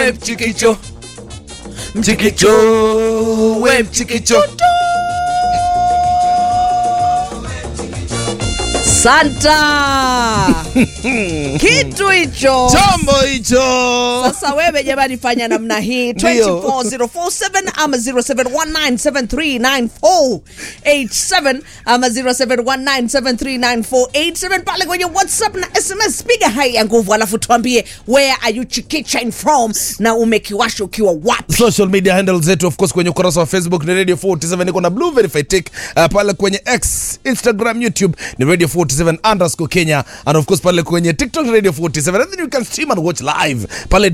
we mchikicho mchikicho we mchikicho santa kitu hicho chombo hicho sasa wewe jamani fanya namna hii Ndio. 24047 ama 0719739487 ama 0719739487 pale kwenye whatsapp na sms piga hai ya nguvu alafu tuambie where are you chikichain from na umekiwasha ukiwa wapi social media handle zetu of course kwenye ukurasa wa facebook ni radio 47 niko na blue verified tick uh, pale kwenye x instagram youtube ni radio 47 underscore kenya and of course pale kwenye tiktok radio 47 and then you can stream and watch live pale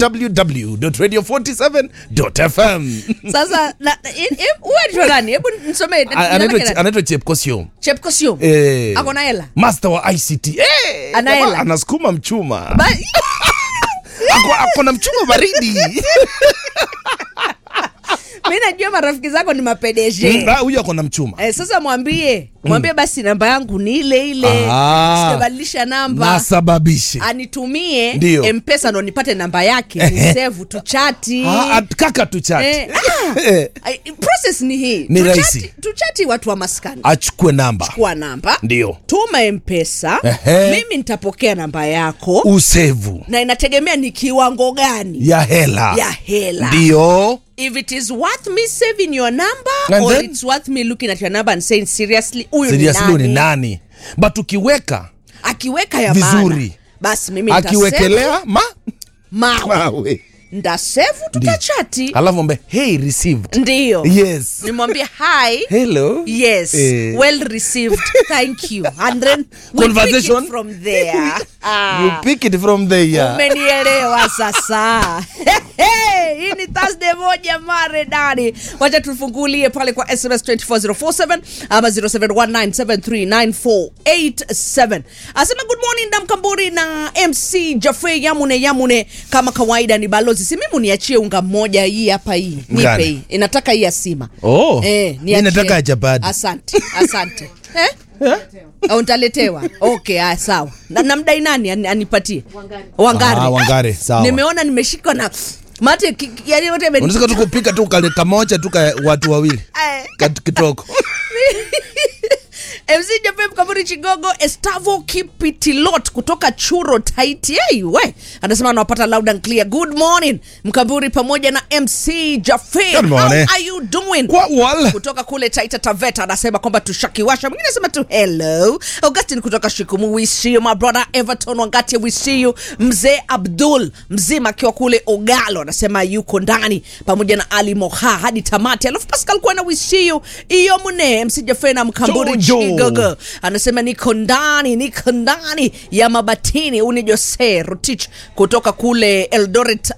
www.radio47.fm sasa na- i- i- uwajua nani hebu nisomee A- anaitwa anaitwa chepkosio chepkosio Eh. ako na hela master wa ict eh, Ana jamaa hela. anasukuma mchuma Ba- ako, ako na mchuma baridi mi najua marafiki zako ni mapedeje Mm, ah, huyu ako na mchuma Eh, sasa mwambie mwambie basi namba yangu ni ile ile Ah. sitabadilisha namba nasababishe anitumie Ndio. mpesa ndo nipate namba yake Ehe. ni sevu tuchati Ah, at- kaka tuchati Eh, ah, Eh, ai- process ni hii Ni Tuchati- rahisi. tuchati watu wa maskani achukue namba kuwa namba Ndio. tuma mpesa Ehe. mimi nitapokea namba yako usevu na inategemea ni kiwango gani ya hela ya hela ndio if it is worth me saving your number And or then? it's worth me looking at your number and saying seriously huyu ni seriously huyu ni nani nani but ukiweka akiweka ya Vizuri. maana basi mimi nitasave, akiwekelea ma mawe mawe ndasevu tutachati alafu mbe hey received ndiyo yes nimwambie hi hello yes Eh. well received thank you and then we Conversation. pick it from there ah. you pick it from there umenielewa sasa hii ni thursday moja maredani wacha tufungulie pale kwa sms 24047 ama 0719739487 asema good morning damkamburi na mc jafe yamune yamune kama kawaida ni balozi si mimi niachie unga mmoja hii hapa hii nipe Gani? hii inataka hii ya sima Oh, eh, mi niachie. nataka ya chapati. asante asante eh? au ntaletewa okay aya sawa na, namdai nani ani- anipatie wangari Ah, Wangari, sawa. nimeona nimeshikwa na mate ki- ki- yani yote imeni- unaweza tu kupika tu kale kamoja tu ka watu wawili Eh. Kat- kitoko mc japem kaburi chigogo estavo kipitilot kutoka churo taitiei we anasema anawapata loud and clear good morning mkaburi pamoja na mc jafe Good how morning. are you doing kwa wal kutoka kule taita taveta anasema kwamba tushakiwasha mwingine anasema tu hello augustin kutoka shikumu we see you my brother everton wangati we see you mzee abdul mzima akiwa kule ogalo anasema yuko ndani pamoja na ali moha hadi tamati alafu pascal kuena we see you iyo mune msijafena mkamburi Jojo. chigogo anasema niko ndani niko ndani ya mabatini uni jose rotich kutoka kule eldoret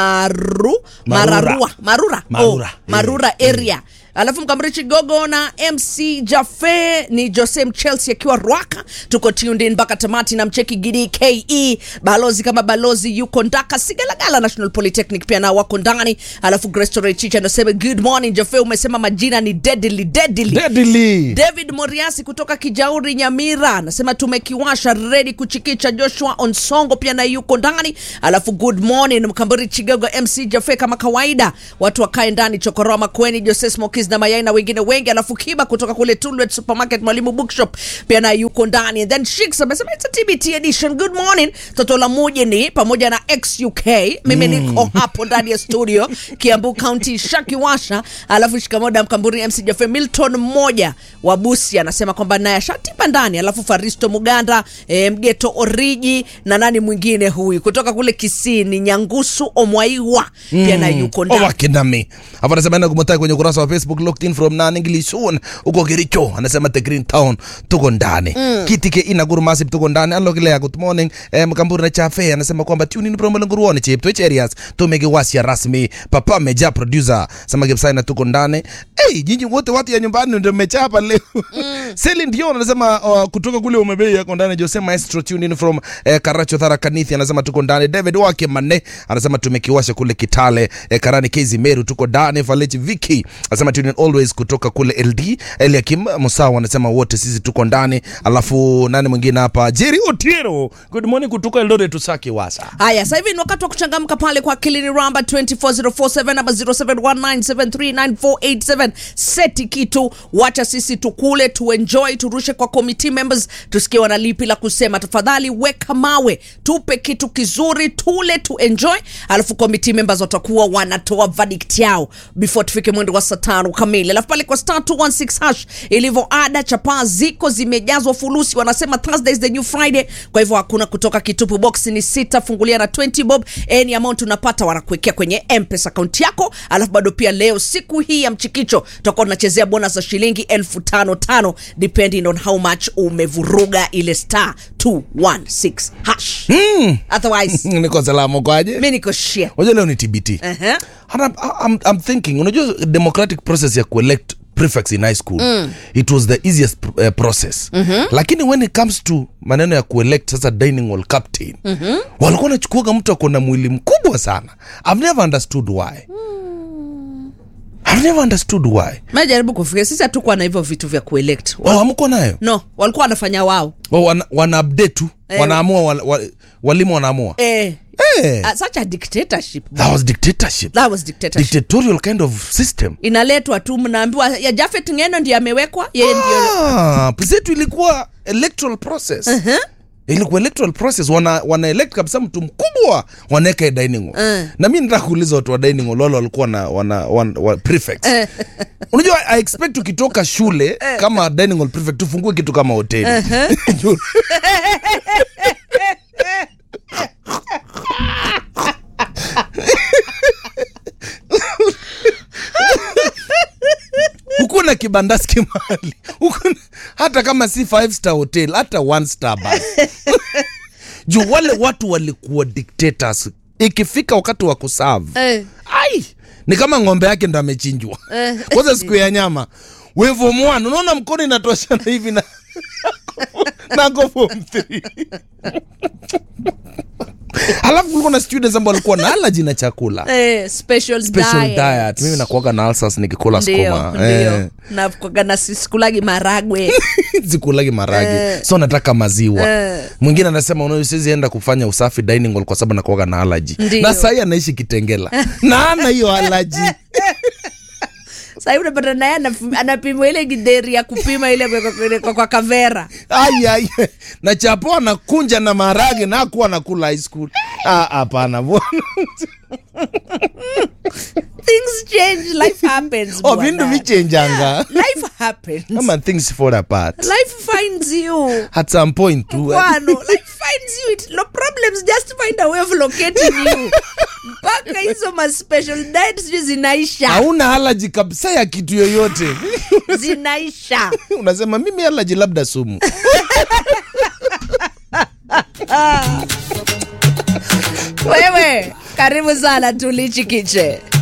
maru Marura. mararua marura Marura. oh, marura area alafu mkamrichi gogo na mc jafe ni jose mchelsea akiwa rwaka tuko tuned in mpaka tamati na mcheki gidi ke balozi kama balozi yuko ndaka sigalagala national polytechnic pia nao wako ndani alafu grestorechicha anasema good morning jafe umesema majina ni deadly deadly deadly david moriasi kutoka kijauri nyamira anasema tumekiwasha redi kuchikicha joshua onsongo pia naye yuko ndani alafu good morning mkamburi chigogo mc jafe kama kawaida watu wakae ndani chokoroa makweni jose smokis na mayai na wengine wengi alafu kiba kutoka kule tulwet supermarket mwalimu bookshop pia naye yuko ndani And then shiks amesema it's a tbt edition good morning toto la mujini pamoja na xuk mimi niko hapo ndani ya studio kiambu county shakiwasha alafu shikamoda mkamburi mc jafe milton mmoja wa busi anasema kwamba naye ashatipa ndani alafu faristo muganda e, mgeto oriji na nani mwingine huyu kutoka kule kisini nyangusu omwaiwa pia na yuko ndani owakinami afu anasema enda kumotaki kwenye ukurasa wa facebook locked in from naningilishun uko kericho anasema the green town tuko ndani kitike ina guru masip tuko ndani alokilea good morning eh, mkamburi na chafe anasema kwamba tune in from nguruoni chip twitch areas tumekiwasia rasmi papa meja producer sema kipsaina tuko ndani hey, nyinyi wote watu ya nyumbani ndio mmechapa leo Celine Dion anasema uh, kutoka kule umebei yako ndani Jose Maestro tune in from eh, Karacho Thara Kanithi anasema tuko ndani David wake Mane anasema tumekiwasha kule Kitale eh, Karani Kezi Meru tuko ndani Falechi Viki anasema tune tuning always kutoka kule ld eliakim musawa anasema wote sisi tuko ndani alafu nani mwingine hapa jeri otieno good morning kutoka eldoret tusaki wasa haya sasa hivi ni wakati wa kuchangamka pale kwa kilini ramba 24047 ama 0719739487 seti kitu wacha sisi tukule tuenjoy turushe kwa committee members tusikie wana lipi la kusema tafadhali weka mawe tupe kitu kizuri tule tuenjoy alafu committee members watakuwa wanatoa verdict yao before tufike mwendo wa saa tano kamili alafu pale kwa star 216 hash ilivyo ada chapaa ziko zimejazwa fulusi wanasema thursday is the new friday kwa hivyo hakuna kutoka kitupu box ni sita fungulia na 20 bob any amount unapata wanakuwekea kwenye mpesa akaunti yako alafu bado pia leo siku hii ya mchikicho tutakuwa tunachezea bonus za shilingi elfu tano tano depending on how much umevuruga ile star 216 hash otherwise niko salama kwaje mi niko shit unajua leo ni tbt Ehe. And I'm, I'm, I'm thinking unajua democratic process ya kuelect prefects in high school mm. it was the easiest uh, process mm-hmm. lakini when it comes to maneno ya kuelect sasa dining hall captain mm-hmm. walikuwa nachukuaga mtu ako na mwili mkubwa sana i've never understood why i've never understood why majaribu kufikia sisi hatukuwa na hivyo vitu vya kuelect oh, amko nayo no walikuwa wanafanya wao oh, wana, wana update tu wanaamua wal, wal, walimu wanaamua eh, Eh, uh, such a dictatorship that was dictatorship that was dictatorship dictatorial kind of system inaletwa tu mnaambiwa ya Jafet Ngeno ndiye amewekwa yeye ndio Ah, zetu ilikuwa electoral process uh-huh. ilikuwa electoral process wana, wana elect kabisa mtu mkubwa wanaweka dining hall Uh. na mi nataka kuuliza watu wa dining hall wale walikuwa na wana, wana, wa prefects unajua i expect ukitoka shule kama dining hall prefect tufungue kitu kama hoteli Juu- hukuwa na kibandaski mahali Hukuwa na- hata kama si five star hotel hata one star basi juu wale watu walikuwa dictators ikifika wakati wa kuserve Eh. ai ni kama ng'ombe yake ndo amechinjwa kwanza siku ya nyama wevomwan unaona mkono inatoshana hivi na nako form three halafu kulikuwa na students ambao walikuwa na alaji na chakula eh, special, special diet. diet mimi nakuaga na alsas nikikula ndio skuma ndio na kwaga na sikulagi maragwe sikulagi maragi so nataka maziwa mwingine anasema "Unajua, siwezi enda kufanya usafi dining hall kwa sababu nakuaga na alaji Ndio. na sahii anaishi kitengela na ana hiyo alaji sahii unapata naye anaf- anapimwa ile gideri ya kupima ile kwa, kwa, kwa, kwa kavera Ai, ai. na chapo anakunja na marage na akuwa nakula high school Ah, hapana bwana things change life happens oh, bwana. vindu vichenjanga life happens ama things fall apart life finds you at some point tu kwano life finds you it, no problems just find a way of locating you mpaka hizo ma special diet sijui zinaisha hauna alaji kabisa ya kitu yoyote zinaisha unasema mimi alaji labda sumu wewe karibu sana tulichikiche